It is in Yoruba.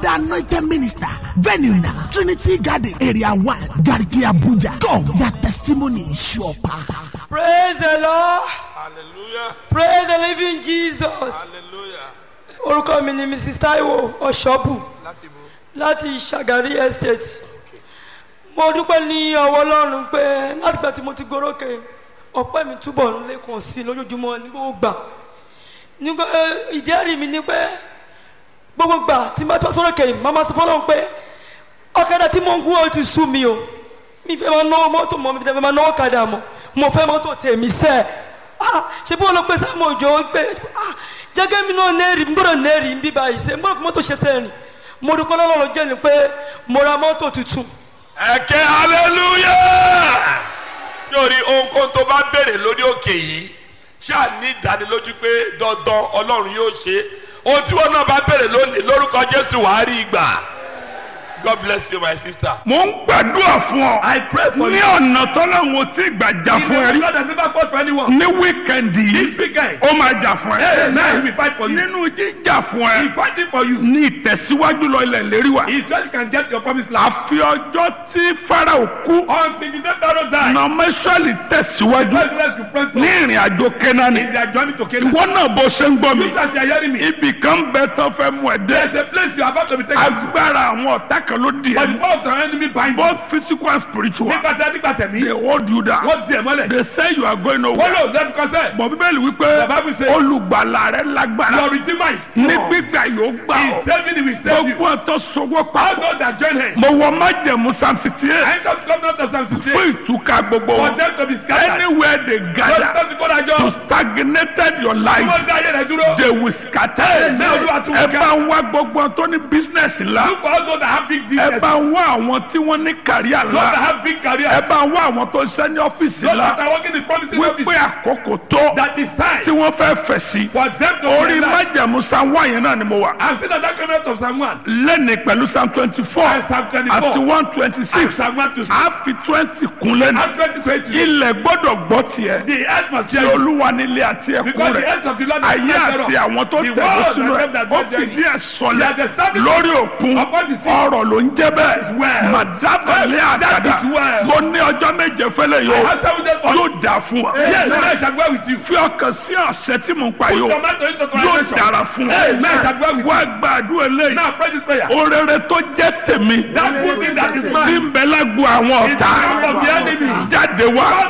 anointed minister. Venue now, Trinity Garden, Area 1, Garki Abuja. Come, your testimony is sure power. Praise the Lord. Hallelujah. Praise the living Jesus. Hallelujah. Orúkọ mi ni Mrs. Taiwo Ọ̀ṣọ́bù Láti bo. láti Ṣàgárí Estate. Mo dúpẹ́ ní ọwọ́ Ọlọ́run pé látìgbà tí mo ti gorókè ọpẹ́ mi túbọ̀ ń lékun sí i lójoojúmọ́ ní gbogbo gbà. Nígbà eh, ìjẹ́rìí mi ni pé gbogbo gbà tí n bá tọ́ sórókè yìí, màmá sọ fọlọ́run pé ọ̀kadà tí mo ń gún ó ti sú mi o. Mi fẹ́ máa náwó mọ́tò mọ́ mi fẹ́ máa náwó kadà mọ́. Mo fẹ́ mọ́tò tèmi sẹ́ẹ̀. Ah, ṣe bí wọn lọ pé sáàmù òjò pé ah, jẹ́gẹ́ mi náà nẹ́ẹ̀rì ń gbọ́dọ̀ nẹ́ẹ̀rì ń bí báyìí ṣe ń gbọ́dọ̀ fi mọ́tò ṣe sẹ́rìn mo dúpẹ́ lọ́lọ́run jẹ́ ni pé mo ra mọ́tò tuntun Ẹ̀kẹ́ hallelujah. Yóòrí ohunkóhun tó bá béèrè lórí òkè yìí ṣáà ní ìdánilójú pé dandan Ọlọ́run yóò ṣe. Ohun tí wọ́n náà bá béèrè lónìí lórúkọ Jésù wàá rí ìgbà. God bless you my sister. mo ń gbàdúrà fún ọ. I pray for ní you. ọ̀nà tọ́lọ́hún tí gbà jà He's fún ẹ the rí. God that never fought for anyone. ní wíkẹ̀ndì This yìí weekend, ó máa jà fún ẹ. now he will fight for you. nínú jíjà fún He ẹ fighting for you. ní ìtẹ̀síwájú lọ ilẹ̀ lérí wa. He said you can get your promised land. àfi ọjọ́ tí farao kú Until the day Pharaoh died, nọmẹsọ̀lì tẹ̀síwájú God bless you pray for ní ìrìn àjò kẹ́nání. in their journey to Canaan. ìwọ náà bó ṣe ń gbọ́ mi. You guys are hearing me. ibì kan bẹ tó fẹ́ mú ẹ There's dé. a place you are about to be taken to. agbára àwọn ọ̀tá kan ló di But the ẹ. power of the enemy bind you. both physical and spiritual. Nígbà tí a nígbà tẹ̀mí, they hold you down. wọ́n di ẹ̀ mọ́lẹ̀. they say you are going Wọ́n nowhere. lò lẹ́nu kọ́sẹ̀. bọ̀ bíbélì wípé The Bible says- olùgbàlà rẹ lágbára Your redeemer is ní strong. gbígbà yóò gbà He is ọ́ saving you, he will save you. gbogbo ọ̀tọ̀ sọwọ́ All papọ̀ those that join him. mo wọ májẹ̀mú psalm sixty I eight come to come down to Psalm 68. fún ìtúká gbogbo For wọn them to be scattered. anywhere they Lọ́dún tó gather ti kó dájọ́. to stagnated your Tí life wọ́n dá ayé rẹ̀ dúró. they will scatter Amen. Olúwa tún ẹ ká. bá ń wá gbogbo tó ní business ńlá Look for all those that have big ẹ businesses. bá ń wá àwọn tí wọ́n ní kàríà Those that ńlá have big careers. ẹ bá ń wá àwọn tó ń ṣe ní ọ́fíìsì Those that ńlá are working in promising wípé offices. àkókò tó That is time tí wọ́n fẹ́ fẹ̀ sí for them to orí realize. májẹ̀mú psalm one yẹn náà ni mo wà. I'm still at that covenant of Psalm 1. lẹ́ni pẹ̀lú psalm twenty four And Psalm 24. àti one twenty And six Psalm 1 to 6. a fi twenty kun lẹ́nu And 2020. ilẹ̀ gbọ́dọ̀ gbọ́ tiẹ̀ The earth must tí hear you. olúwa nílé àti ẹ̀kún Because the rẹ̀ earth of the Lord is ayé not àti thereof. àwọn tó The tẹ̀lé world sínú and ẹ̀ them that ó dwell fìdí therein. ẹ̀ sọlẹ̀ He has established lórí òkun upon the sea. ọ̀rọ̀ ló ń jẹ́ bẹ́ẹ̀ well. màdábàlẹ̀ That àgàdà is well. mo ní ọjọ́ méje fẹ́lẹ̀ I yóò have seven days for you. yóò dà fún wa Yes, I shall go with you. fi ọkàn sí ọ̀sẹ̀ tí mò ń pa yóò Tomato into yóò translation. dára fún wa Amen. I shall go with wá you. gbàdúrà eléyìí Now pray this prayer. orere tó jẹ́ tèmi That good thing that is tí mine. ń bẹ lágbo àwọn In the ọ̀tá camp of the enemy. jáde wá